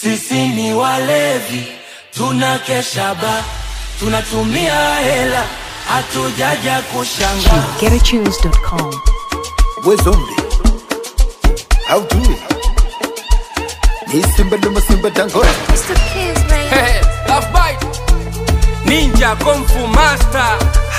Sisi ni walevi, tunakesha ba, tunatumia hela, hatujaja kushanga. GetAtunes.com. we zombie how do it ni simba luma simba dangote Mr. Kiss, man. Hey, love bite. Ninja Kung Fu Master.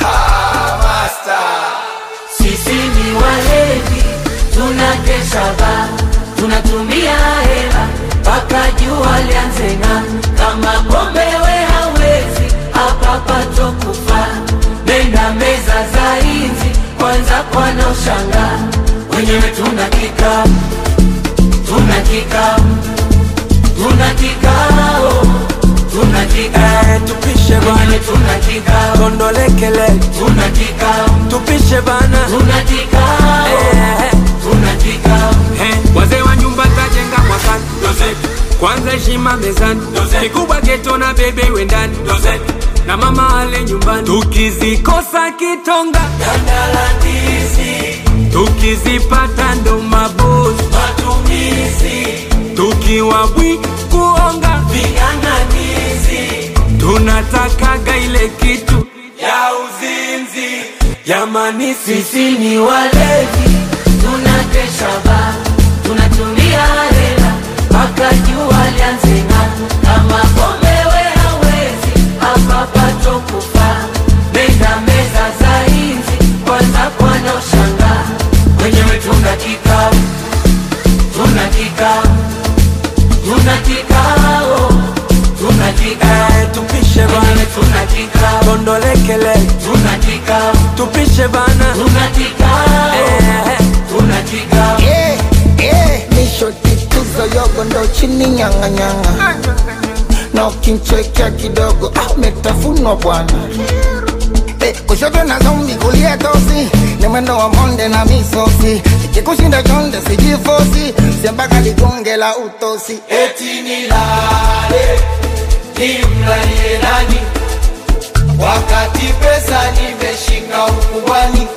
Sisi ni walevi, tunakesha ba, tunatumia hela mpaka jua lianze ng'aa. Kama pombe we hawezi, hapa pato kufa. Nenda meza za inzi, kwanza kwana ushangaa. Wenyewe tuna kikao, tuna kikao, tuna kikao, tuna kikao. tupishe bana Wenyewe tuna kikao, kondolekele tuna kikao, tupishe bana tuna kikao, Eh, tuna kikao. eh. wazee wa nyumba tajenga mwakani kwanza heshima mezani kikubwa geto na bebe wendani na mama ale nyumbani tukizikosa kitonga Gandalandizi, tukizipata ndo mabosi matumizi, tukiwa bwi kuonga ving'ang'anizi tunatakaga ile kitu ya uzinzi. jamani sisi Sisi ni walevi, tunakesha ba, tunatumia hela mpaka jua lianze ng'aa. Kama pombe we hawezi, hapa pato kufa. Nenda meza za inzi, kwanza kwana ushangaa. Wenyewe tuna kikao, tuna kikao, tuna kikao, tuna kikao. eh, tupishe Wenyewe bana tuna kikao, kondolekele tuna kikao, tupishe bana tuna kikao, eh, tuna kikao. Eh, eh, nisho tituzo yogo ndo chini nyanga nyanga na ukinchekea kidogo ah, umetafunwa bwana eh, kushoto na zombi kulia tosi ni mwendo wa monde na misosi ikikushinda chonde sijifosi siambaka ligonge la utosi eti nilale nimlalie nani wakati pesa nimeshika ukubwani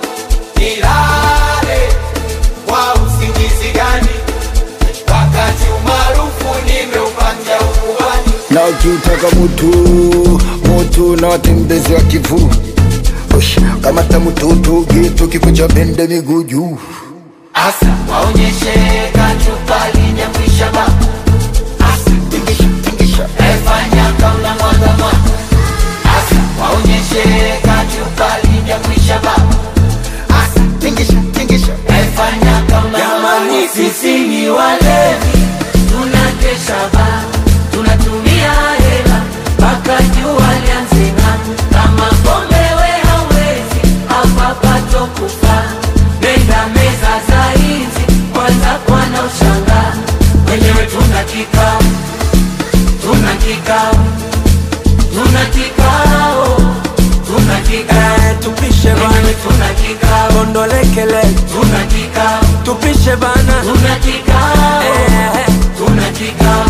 nilale kwa usingizi gani wakati umaarufu nimeupanja ukubwani na ukitaka mutu mutu na watembezi wa kivu Ush, kamata mututu gitu kikucha bende miguu juu asa waonyeshe kachupa linyakwisha ba asa tingisha tingisha efanya kauna mwaga mwaga asa waonyeshe kachupa linyakwisha ba asa tingisha tingisha Efanya kama Jamani, sisi ni walevi, tunakesha ba, tunatumia hela mpaka jua lianze ng'aa. Kama pombe we hawezi, hapa pato kufa. Nenda meza za inzi, kwanza kwana ushangaa. Wenyewe tuna kikao, tuna kikao, tuna kikao, tuna kikao. eh, tupishe Wenyewe bana tuna kikao, kondolekele tuna kikao. tupishe bana Tuna kikao, eh, tuna kikao,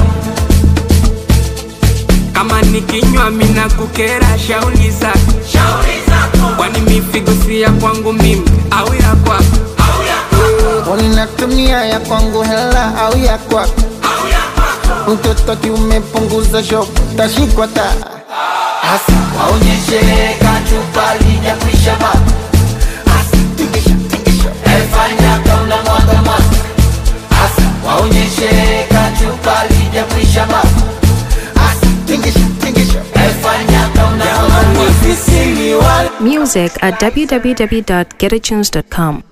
kama nikinywa mina kukera shauli zako shauri zako kwani mifigo si ya kwangu mimi au ya kwako au ya kwako Unatumia ya kwangu hela au ya kwako? Mtoto kiumepunguza shop, tashikwa taa. hasa waonyeshe kachupa lijakwisha baba hasa Tingisha, tingisha. efanya kauna mwaga mwaga hasa waonyeshe kachupa lijakwisha baba hasa Tingisha, tingisha. efanya kauna mwaga mwaga sisi ni wale Music at www.getatunes.com.